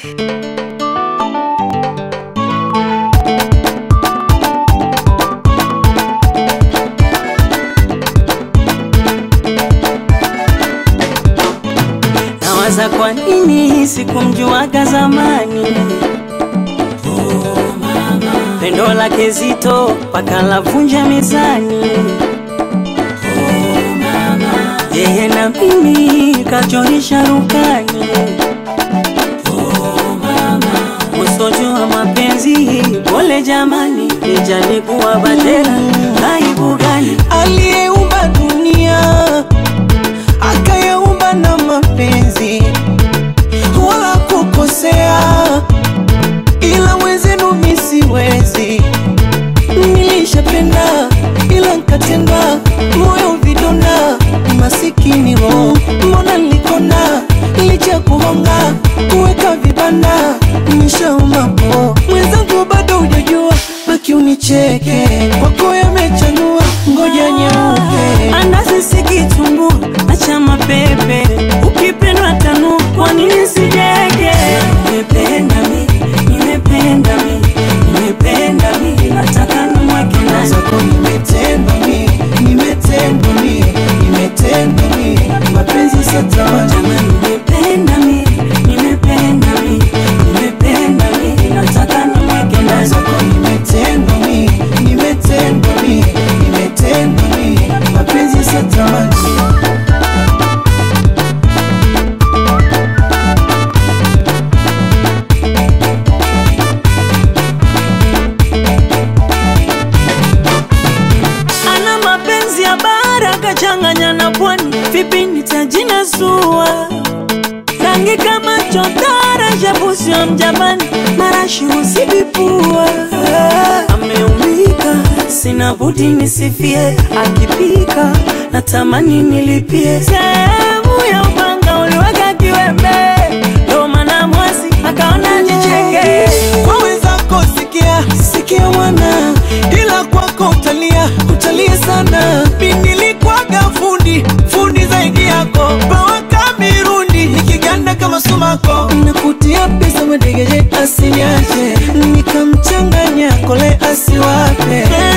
Nawaza kwa nini sikumjuaga zamani pendo lake zito paka lavunja mezani yeye na mimi kachorisha rukani usojua mapenzi pole jamani ijalikuwa batera aibu gani aliyeumba dunia akayaumba na mapenzi wala kukosea, ila wezenu mi siwezi. Nilishapenda ila nkatenda, moyo vidonda, masikini roho, mbona nilikona licha kuhonga kuweka vibanda, nishaomba po mwenzangu, bado hujajua, baki unicheke, kwako yamechanua, ngoja nyeupe andazi sikitumbu acha mapepe ukipendwa tanu kwa nini sijege nimependa mi nimependa mi nimependa mi nataka nimweke ndani zako nimetendwa mi, nimetendwa mi, nimetendwa mi, mapenzi satamani Jamani, nimependa mi nimependa mi nimependa mi nataka nimweke ndani zako nimetendwa mi, nimetendwa mi, nimetendwa mi, mapenzi satamani ana mapenzi ya bara kachanganya na pwani, vipi nitajinasua? Rangi kama chotara, shabusio mjapani, marashi husibipua. Ameumika, sina budi nisifie, akipika natamani nilipie. Sehemu ya upanga uliweka kiwembe, ndo maana mwasi akaona jicheke. kwa wenzako sikia, sikia mwana, ila kwako utalia, utalia sana. Mi nilikwaga fundi, fundi zaidi yako, pawaka mirundi, nikiganda kama sumako, nakutia pesa madegeje, asiniache, nikamchanganya kole asiwape